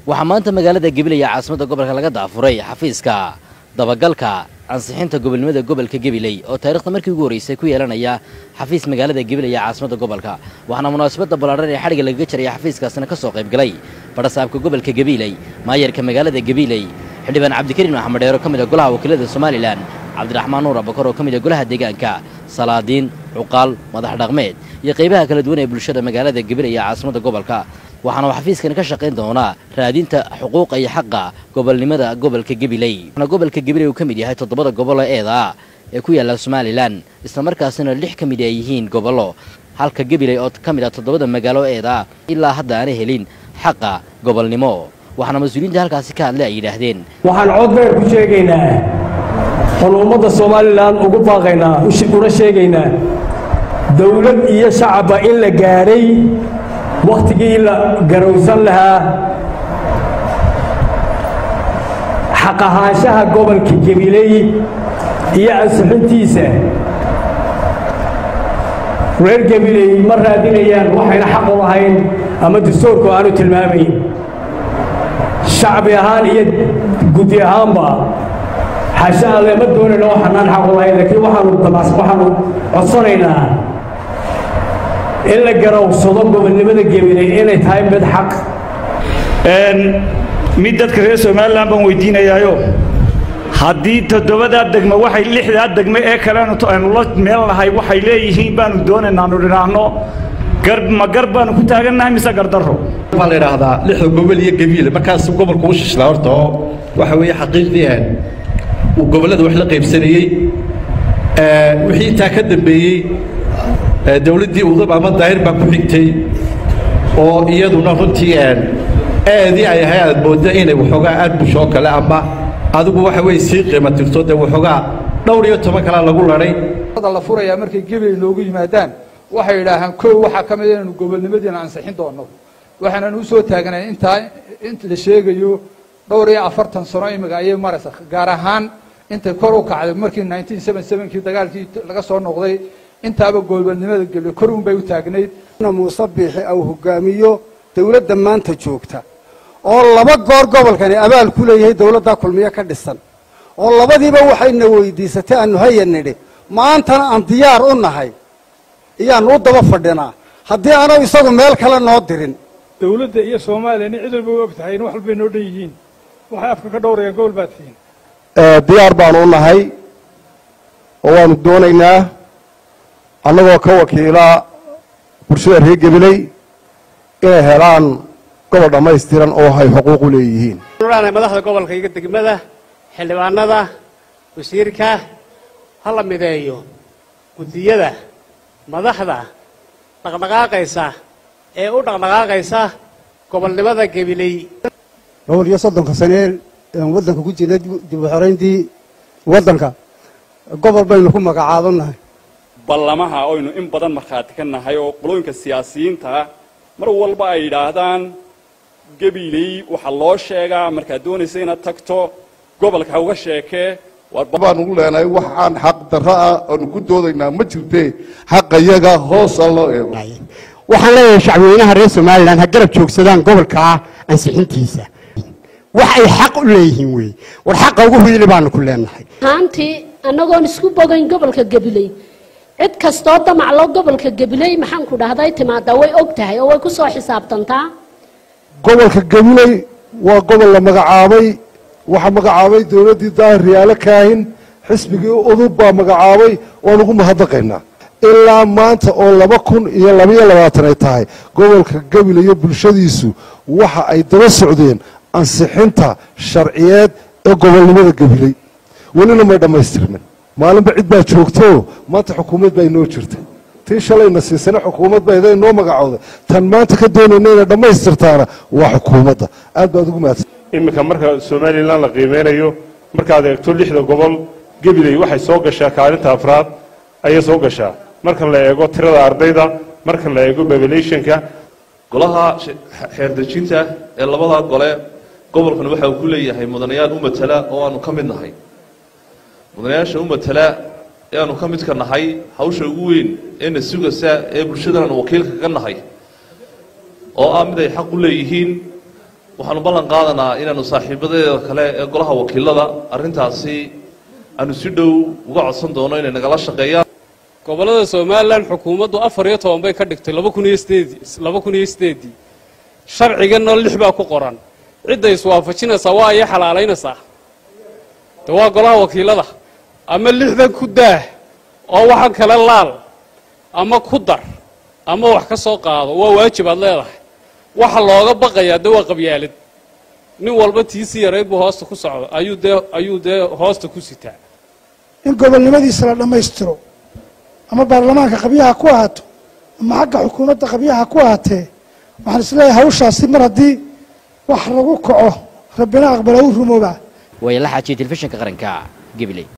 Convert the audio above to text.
waxaa maanta magaalada gabiley ee caasimadda gobolka laga daafuray xafiiska dabagalka ansixinta gobolnimada gobolka gabiley oo taarikhda markii ugu horreysay ku yeelanaya xafiis magaalada gabiley ee caasimadda gobolka waxaana munaasabadda ballaadhan ee xadhigga lagaga jaraya xafiiskaasina ka soo qaybgalay badhasaabka gobolka gabiley maayarka magaalada gabiley xildhibaan cabdikariin maxamed dheero ka mid a golaha wakiilada somalilan cabdiraxmaan nuur abakar oo ka mid a golaha deegaanka salaadiin cuqaal madax dhaqmeed iyo qaybaha kala duwan ee bulshada magaalada gabiley ee caasimadda gobolka waxaana uu xafiiskan ka shaqayn doonaa raadinta xuquuqa iyo xaqa gobolnimada gobolka gabiley waxaana gobolka gabiley uu ka mid yahay toddobada gobolo eeda ee ku yaalla somalilan islamarkaasina lix ka mid ay yihiin gobollo halka gabiley oo ka mid ah toddobada magaalo eeda ilaa hadda aanay helin xaqa gobolnimo waxaana mas-uuliyiinta halkaasi ka hadlay ay yidhaahdeen waxaan cod dheer ku sheegaynaa oon ummadda somalilan ugu baaqaynaa una sheegaynaa dawlad iyo shacabba in la gaadhay wakhtigii la garowsan lahaa xaq ahaanshaha gobolka gabiley iyo ansixintiisa reer gabiley ma raadinayaan waxayna xaq u lahayn ama dastuurku aanu tilmaamayn shacbi ahaan iyo guddi ahaanba xasha alle ma doonayno waxaanaan xaq u lahayn laakiin waxaanu waxaanu codsanaynaa in la garowsado gobolnimada gabiley inay tahay mid xaq mid dadka reer somalilan baan weydiinayaayo haddii toddobadaa degme waxay lixdaa degme ee kalenu aynu la meel nahay waxay leeyihiin baanu doonaynaa anu dhinaahno gar ma gar baanu ku taagannahay mise gardarro waxaa la idhaahdaa lixda gobol iyo gabiile markaas gobolku u shishlaa horta oo waxa weeye xaqiiqdii aan uu gobollada wax la qaybsanayey wixii intaa ka dambeeyey dawladdii udub ama daahir baa ku xigtay oo iyaduna runtii aadii ay ahay aad moodda inay waxoogaa aad bushoo kale ama adigu waxa weye sii qiima tirto dee waxoogaa dhowr iyo toban kalaa lagu ladhay la furayaa markay gebeley noogu yimaadaan waxay idhaahaan kow waxaa ka mid inaynu gobolnimadiina ansixin doonno waxaanan u soo taagnay intaa inta la sheegayo dhowr iyo afartan sano imika ayay maraysa gaar ahaan intay kor u kacday markii nineteen seven sevenkii dagaalkii laga soo noqday intaaba gobolnimada gebeley kor un bay u taagnayd muuse biixi au hogaamiyo dawladda maanta joogta oo laba goor gobolkani abaal ku leeyahay dawladdaa kulmiye ka dhisan oo labadiiba waxayna weydiisatay aanu haya nidhi maantana aan diyaar u nahay iyaanu u daba fadhinaa haddii aanu isagu meel kale noo dirin dawladda iyo soomaaliyana cid walba u og tahay in wax walbay noo dhan yihiin waxay afka ka dhowrayaan gobol baad tihiin diyaar baanu u nahay oo waanu doonaynaa annagoo ka wakiila bulshada reer gabiley inay helaan gobol dhammaystiran oo ay xuquuq u leeyihiin nahay madaxda gobolka iyo degmada xildhibaanada wasiirka ha la mideeyo guddiyada madaxda dhaqdhaqaaqaysa ee u dhaqdhaqaaqaysa gobolnimada gabiley dhowr iyo soddonka sanee aan waddanka ku jirnay dib u xorayntii waddanka gobol baynu ku magacaabannahay ballamaha oynu in badan markhaati ka nahay oo qolooyinka siyaasiyiinta mar walba ay yidhaahdaan gabiley waxaa loo sheegaa markaad doonaysa inaad tagto gobolka ha uga sheekee baan ugu leenahay wax aan xaq darro ah aanu ku doodaynaa ma jirte xaqayaga hoosa loo eego waxaan leeyahay shacbweynaha reer somalilan ha garab joogsadaan gobolkaa ansixintiisa wax ay xaq u leeyihiin weeye war xaqa ugu hiili baanu ku leenahay haantii annagoon isku bogayn gobolka gabiley cid kastoo damaclo gobolka gabiley maxaan ku dhahday timaadaa way og tahay oo way ku soo xisaabtantaa gobolka gabiley waa gobol la magacaabay waxaa magacaabay dawladdii daahir riyaalo kaahin xisbigii udub baa magacaabay waan ugu mahadnaqaynaa ilaa maanta oo laba kun iyo labaiyo labaatan ay tahay gobolka gabiley iyo bulshadiisu waxa ay daba socdeen ansixinta sharciyeed ee gobolnimada gabiley welina may dhammaystirmin maalinba cid baa joogtoo maanta xukuumad baa inoo jirta tii shalayna siisana xukuumad baa iday noo magacooday tan maanta ka doonayna inay dhammaystirtaana waa xukuumadda aad baad ugu mahadsan iminka marka somalilan la qiimeynayo markaad eegto lixda gobol gabiley waxay soo gashaa kaalinta afraad ayay soo gashaa marka la eego tirada ardayda marka la eego populationka golaha xeerdejinta ee labadaa gole gobolkan waxa uu ku leeyahay mudanayaal u matala oo aanu ka mid nahay mudanayaasha u matala ee aanu ka midka nahay hawsha ugu weyn eena sugaysa ee bulshadan aanu wakiilka ka nahay oo ah mid ay xaq u leeyihiin waxaanu ballan qaadanaa inaanu saaxiibadeeda kale ee golaha wakiilada arrintaasi aanu si dhow uga codsan doono inay nagala shaqeeyaan gobollada somalilan xukuumaddu afar iyo toban bay ka dhigtay laba kun iyo sideedii laba kun iyo sideedii sharciganna lix baa ku qoran cidda iswaafajinaysaa waa iyo xalaalaynaysaa de waa golaha wakiilada ama lixdan ku daah oo waxan kale laal ama ku dar ama wax ka soo qaado waa waajib aad leedahay waxa looga baqayaa de waa qabyaalad nin walba tiisii yarayd buu hoosta ku socdo ayuu dee ayuu dee hoosta ku sitaa in gobolnimadiisa la dhammaystiro ama baarlamaanka qabyaha ku ahaato ama xagga xukuumadda qabyaha ku ahaatee waxaan isleeyahay hawshaasi mar haddii wax lagu kaco rabbina aqbala u rumooba way la xaajiyay telefishinka qaranka gabiley